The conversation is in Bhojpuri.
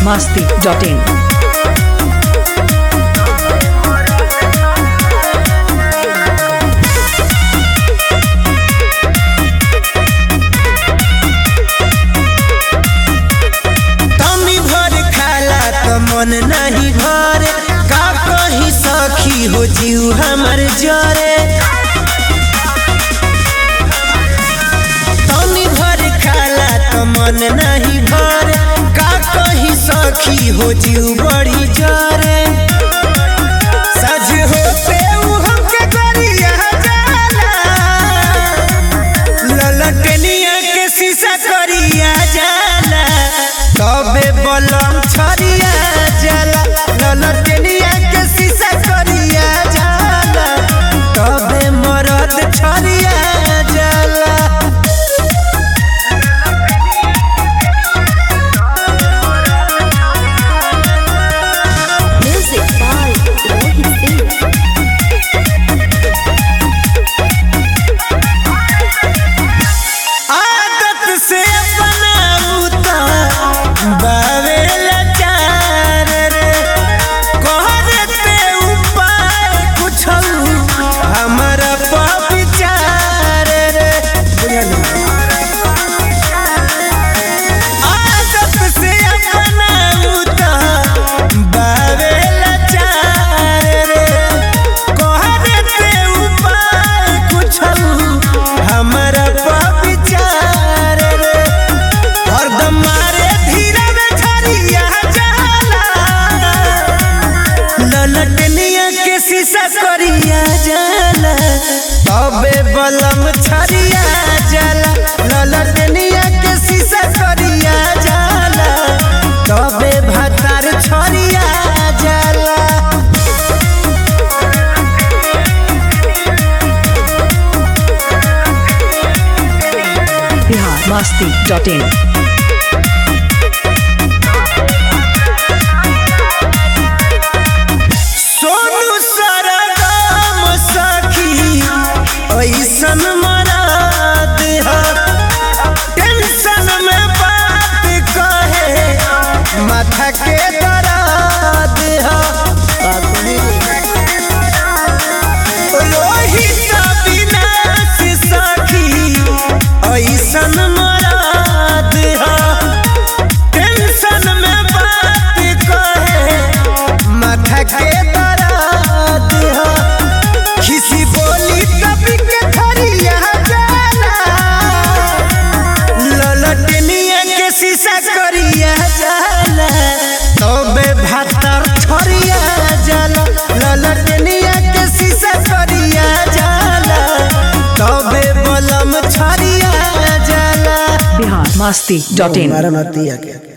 masti.in. तमी भर खाला त मन नहीं भरे का कही सखी हो जीव हमर जरे तमी भर खाला त मन नहीं भरे का कही सखी हो जीव बड़ी जरे सज होते उ हमके गरिया जाला ललटनिया के शीशा करिया जाला तबे बलम छरिया जाला ललटनिया के शीशा करिया जाला तबे मरद छरिया जाला Music by Rohit Singh. आदत से बनाऊ त बावे लाचार रे कहते उपाय कुछ हमारा विचार रे आदत से बनाऊ त बावे लाचार रे कहते उपाय कुछ हमारा विचार रे हरदम मारे धीरे में झरिया जाला ललटनिया के शीशा करिया जाला तबे बलम छरिया जाला ललटनिया के शीशा करिया जाला तबे भतार छरिया जाला Bihar masti.in. सोनू सरगम सखी ऐसन मराद है टेंशन में बात कहे माथा के दर्द है रोहित विनाश सखी ऐसन मराद है टेंशन में बात कहे माथा के दर्द है किसी बोली कभी के थरिया जाला ललटनिया के शीशा करिया जाला तबे भातर छरिया जाला ललटनिया के शीशा करिया जाला तबे बलम छरिया जाला Bihar masti.in. मारा नतिया के